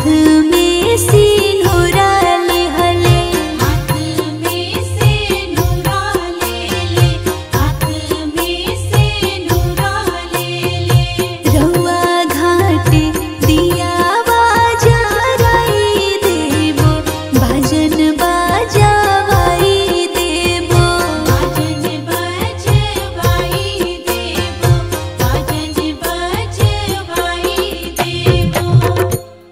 हाथ में सिंदूरा लेहले हाथ में से नूरा ले ले हाथ में से नूरा ले ले रउआ घाटे दिया बाजाराई देबो भजन बाजावाई देबो बाजन बजवाई देबो बाजन बजवाई देबो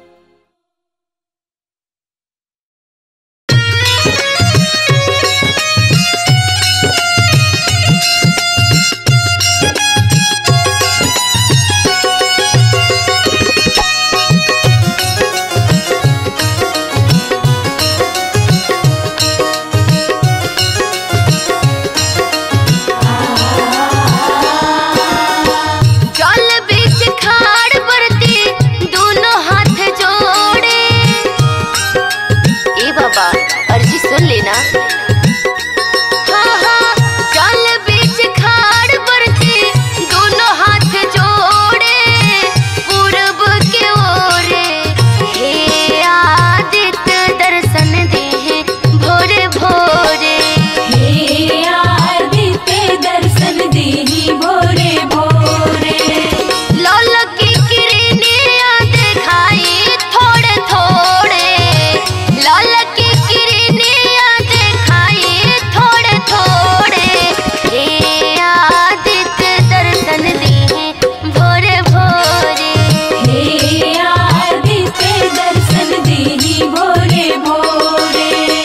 जल बीच खाड़ बरती दोनों हाथ जोड़े ए बाबा अर्जी सुन लेना हाँ हाँ जल बीच खाड़ बरती दोनों हाथ जोड़े पूरब के ओरे हे आदित्य दर्शन दे भोरे भोरे हे आदित्य दर्शन देहि भोरे भोरे लाल की किरनिया दिखाई थोड़े थोड़े लाल की किरनिया दिखाई थोड़े थोड़े हे आदित्य दर्शन दे भोरे भोरे हे आदित्य दर्शन देहि भोरे भोरे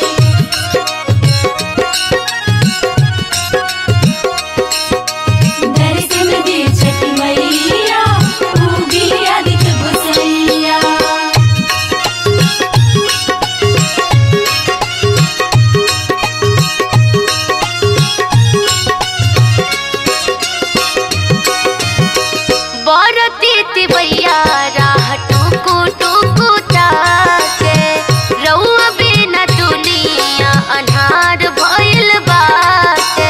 दर्शन दे छठी मैया उगी आदित्य गोसैया बरती तिवैया राह टुकु टुकु ताके रउआ बिना दुनिया अन्हार भइल बाटे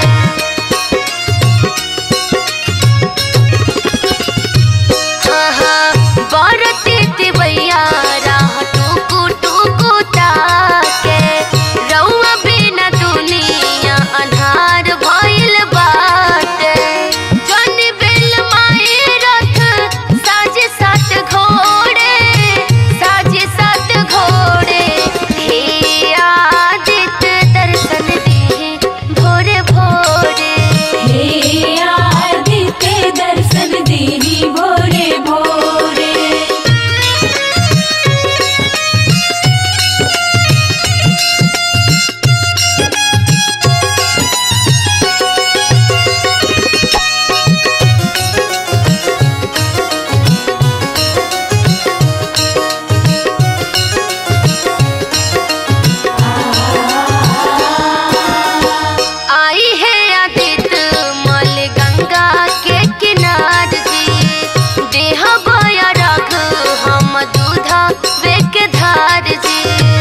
हाँ हाँ बरती तिवैया राह टुकु टुकु ताके रउआ बिना दुनिया अन्हार भइल बाटे जन बेल माए रथ साजे सात घोड़े साजे सात घोड़े हे आदित्य दर्शन दे भोरे भोरे हे आदित्य दर्शन देहि भोरे भोरे आई है आदित्य मल गंगा के किनार जी देह बया रख हम दूधा बेक धार जी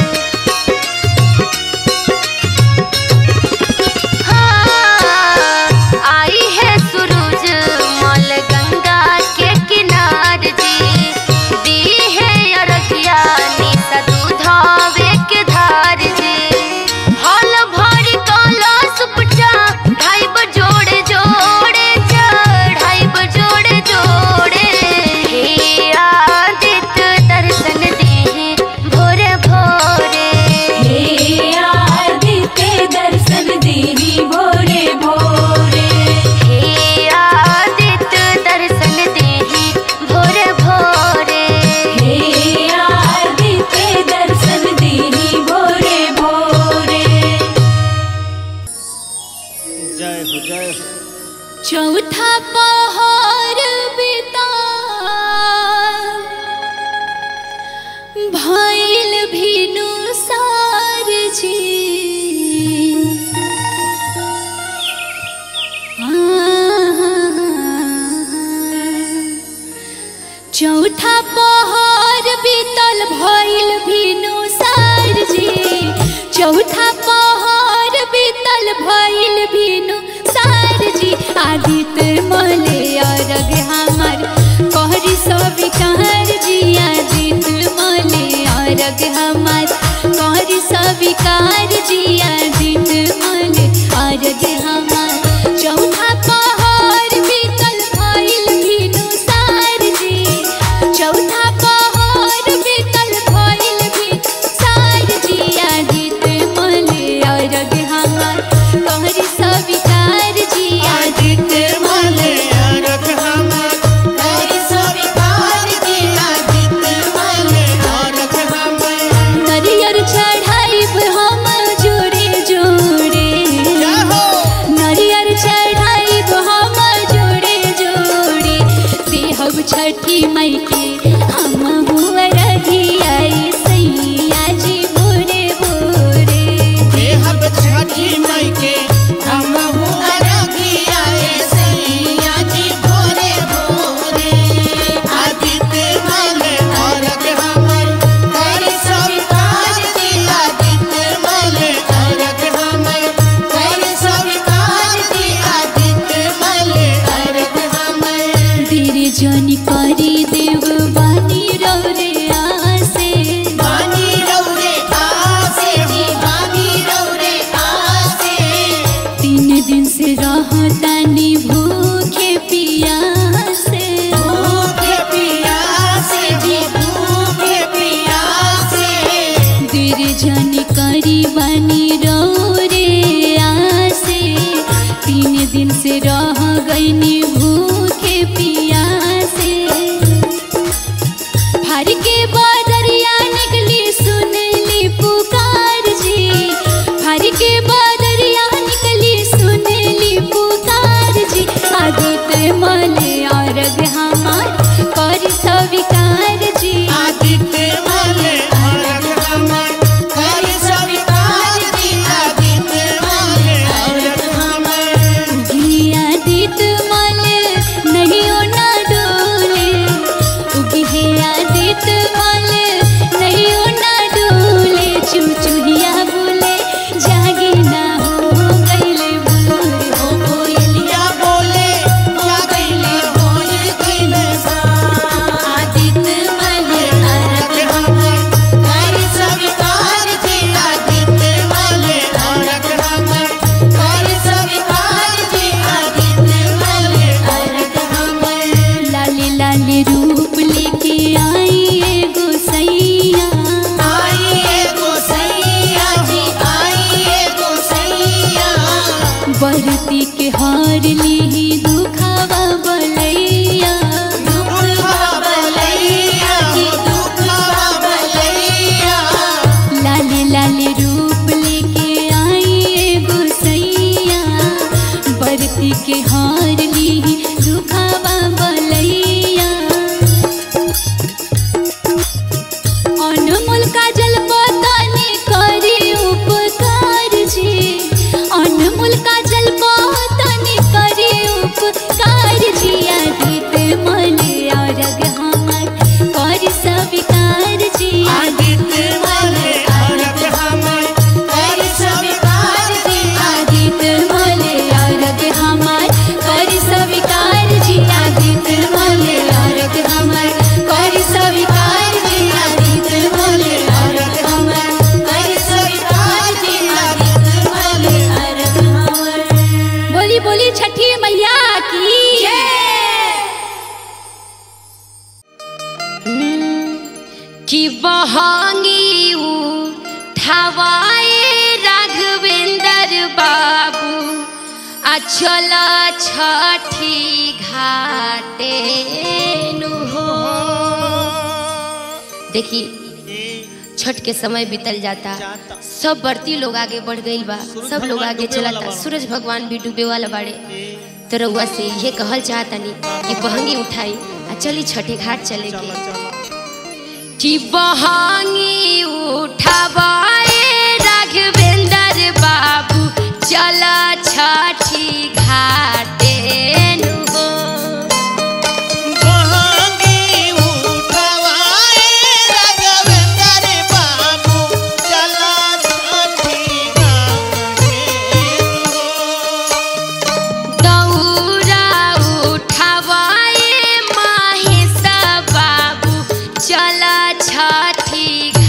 हाँ, आई है सूरज मल गंगा के किनार जी दी है अरगिया निशा दूधा बेक धार जी हल भरी कलश उपजा ढाइब जोड़े जोड़े चढ़ाइब जोड़े जोड़े हे आदित्य दर्शन दे भोरे भोरे हे आदित्य दर्शन देहि भोरे भोरे हे आदित्य दर्शन दे भोरे भोरे हे आदित्य दर्शन देहि भोरे भोरे जय हो जय हो चौथा पहर बिता भइल भिनु सार जी चौथा पहर बीतल भइल भिनु सार जी चौथा पहर बीतल भइल भिनु सार जी आदित्य मले अरग हमर कहरी सब कार जी आदित्य मले अरग हमार कर स्वीकार जिया दिन मल अरग हमार चौथा पहर बीतल भइल भिनु सार जी चौथा पहर बीतल भइल भिनु सार जिया गीत मल अरग हमार कर स्वीकार जिया गीत मल अरग हमार कर स्वीकार जिया गीत मले अरग हमार नरियर चढ़ाइब हम जोड़े जोड़े जाहो नरियर चढ़ाइब हम जोड़े जोड़े देहब छठी मई के हम हुआ रघियाई सैया जी बोरे बोरे देहब छठी मई के हम अरगिया सैया जी भोरे भोरे आदित्य मले अरग हमार कर स्वीकार जिया गीत मले अरग हमार कर स्वीकार जिया गीत मले अरग हमार तेरे जनी करी देव बानी रौरे आसे बानी रौरे आसे जी बानी रौरे आसे तीन दिन से रहतानी भूखे पियासे भूखे पियासे जी भूखे पियासे तेरे जनी करी बानी रौरे आसे तीन दिन से रह गईनी भूखे पियासे हर के बदरिया निकली सुनली पुकार जी हर के बदरिया निकली सुनली पुकार जी आदित्य मले अरग हमार कर स्वीकार जी आदित्य मले अरग हमार कर स्वीकार जिया गीत मले अरग हमार घिया दीत मल नहीं ना डोले उगिया दीत मल नहीं ना डोले चुचुहिया बोले जागे ना हो गईले भोर ओ कोयलिया बोले जा गईले भोर गईले सा आदित्य मले अरग हमार कर स्वीकार जिया गीत मले अरग हमार कर स्वीकार जिया गीत मले अरग हमार लाले लाले रूप लेके आई एगो सैया आइए गोसैया जी आइए गोसैया बरती के हार ली दुखावा बलैया दुख बलैया जी दुख बलैया लाले लाले रूप लेके आई एगो सैया बरती के हार ली दुखावा बलैया अनमोल काजल पताने करी उपकार जी अनमोल काजल पताने करी उपकार जी आदित मले अरग हमार कर स्वीकार जी आदित्य मले अरग हमार कर स्वीकार जी आदित मले अरग हमार कर स्वीकार जी आदित मले अरग हमार कर स्वीकार जी आदित मले अरग हमार कर स्वीकार जी आदित मले अरग हमार बोली बोली छठी मैया की कि बहंगी उठावाए राघवेंद्र बाबू अचल छठी घाटे नु हो देखिए छठ के समय बीतल जाता जाता। सब बढ़ती लोग आगे बढ़ गईल बा सब लोग भगवान आगे डूबे वाला चलता बा। सूरज भगवान भी डूबे वाला बाड़े तो रउआ से ये कहल चाहतनी कि बहंगी उठाई आ चली छठे घाट चले चलो के चलो कि बहंगी उठावाए राघवेंद्र बाबू चल छठी घाटे नु हो बहंगी उठवाए राघवेंद्र बाबू चला छठी घाटे हो दौरा उठावाए माहेश बाबू चल छठी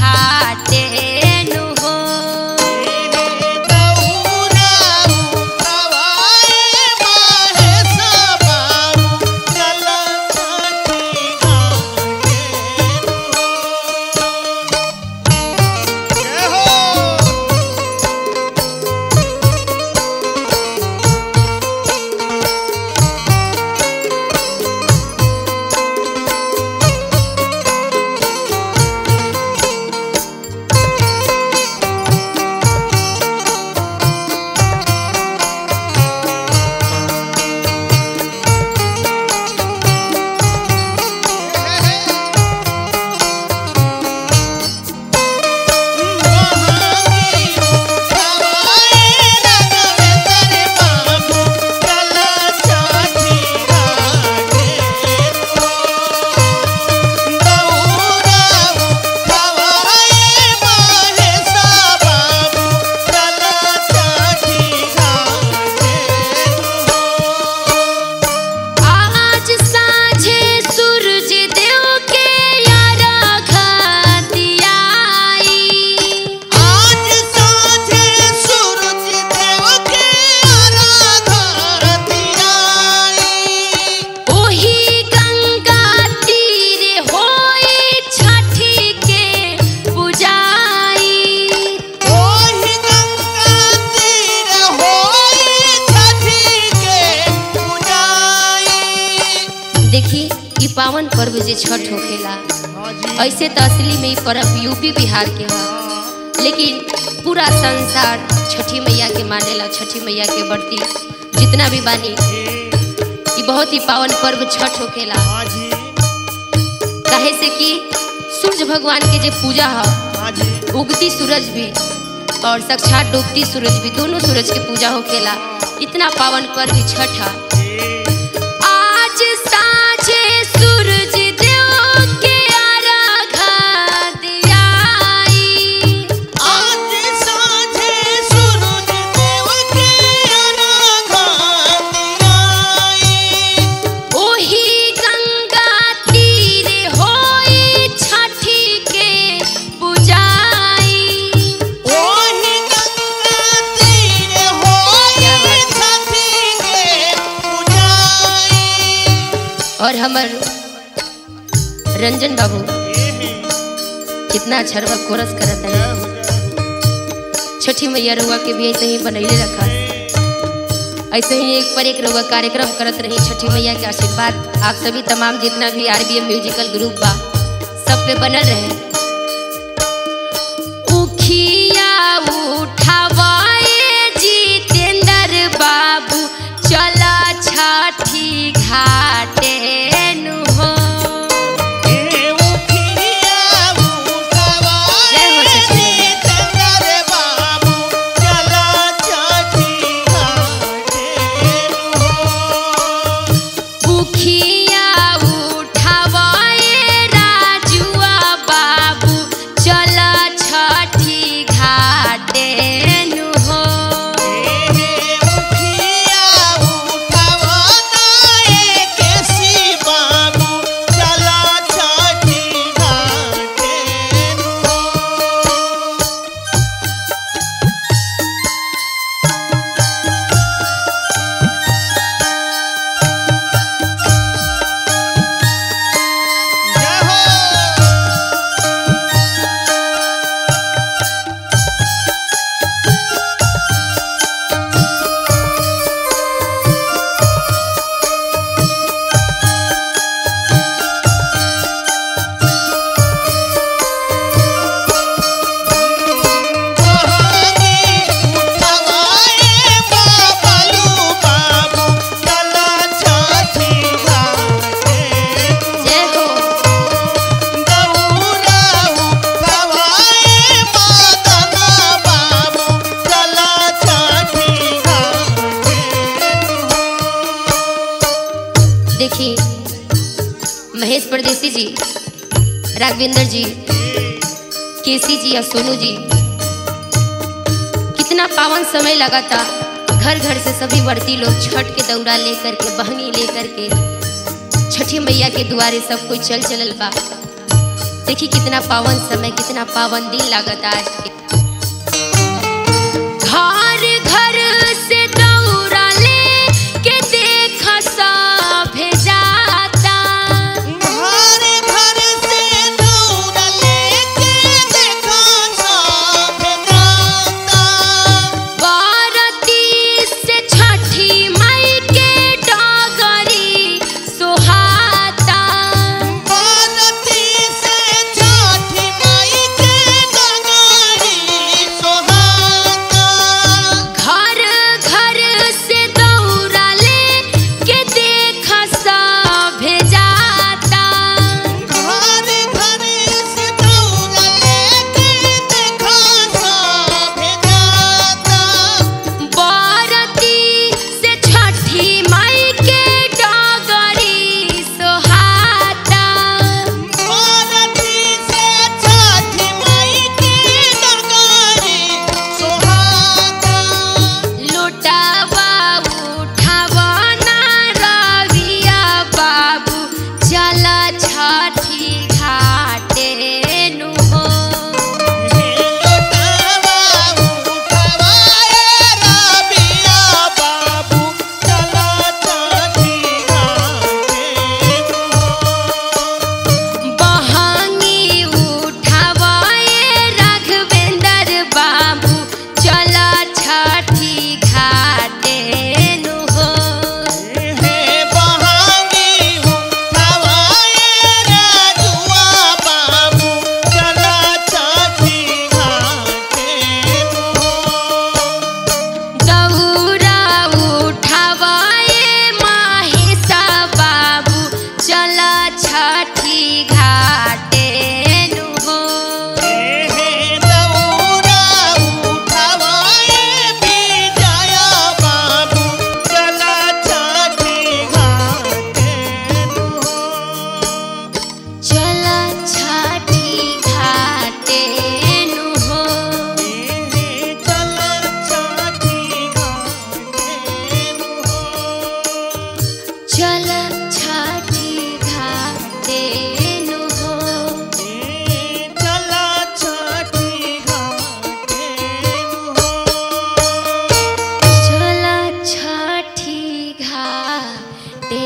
पावन पर्व जे छठ होखेला हाँ जी ऐसे तो असली में ई पर्व यूपी बिहार के है लेकिन पूरा संसार छठी मैया के मानेला छठी मैया के बढ़ती जितना भी बानी ये बहुत ही पावन पर्व छठ होखेला हाँ जी काहे से कि सूर्य भगवान के जे पूजा है हाँ जी उगती सूरज भी और साक्षात डूबती सूरज भी दोनों सूरज के पूजा होखेला इतना पावन पर्व छठ है आज साँझे सूरज देव के आराधा दियाई आज साँझे सूरज देव के अराघा दियाई। ओही गंगा तीर होई छठी के पूजाई ओही गंगा तीर क्या होई बात है। छठी के पूजाई। और हमर रंजन बाबू कितना अच्छा रवा कोरस करत है छठी मैया रउआ के भी ऐसे ही बनैले रखा ऐसे ही एक पर एक रउआ कार्यक्रम करत रही छठी मैया के आशीर्वाद आप सभी तमाम जितना भी आरबीएम म्यूजिकल ग्रुप बा सब पे बनल रहे उखिया उठावाए जितेंद्र बाबू चला छठी घाटे नु हो ए उखिया उठवाए जय हो छठी मैया। जितेंद्र बाबू, चला छठी घाटे हो। उखिया उठावाए राजुआ बाबू चला छठी घाटे नु हो ए उखिया उठवाना ए केसी बाबू, चला छठी घाटे हो। जय हो उठवाए बाबलू बाबू चला छठी घाटे जय हो दौरा उठवाए मदना बाबू चला छठी घाटे देखिए महेश परदेसी जी राघवेंद्र जी केसी जी और सोनू जी कितना पावन समय लगा था घर घर से सभी वर्ती लोग छठ के दौरा लेकर के बहनी लेकर के छठी मैया के दुआरे सब कोई चल चलल बा देखिए कितना पावन समय कितना पावन दिन लागत आज के घर घर से दौरा ले के देख सब जाता घर घर से दौड़ा लेके देखा सब जाता बारती से छठी मई के डगरी सुहाता बारती से छठी माई के डगारी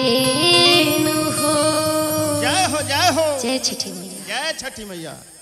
नु हो जय हो जय हो जय छठी मैया जय छठी मैया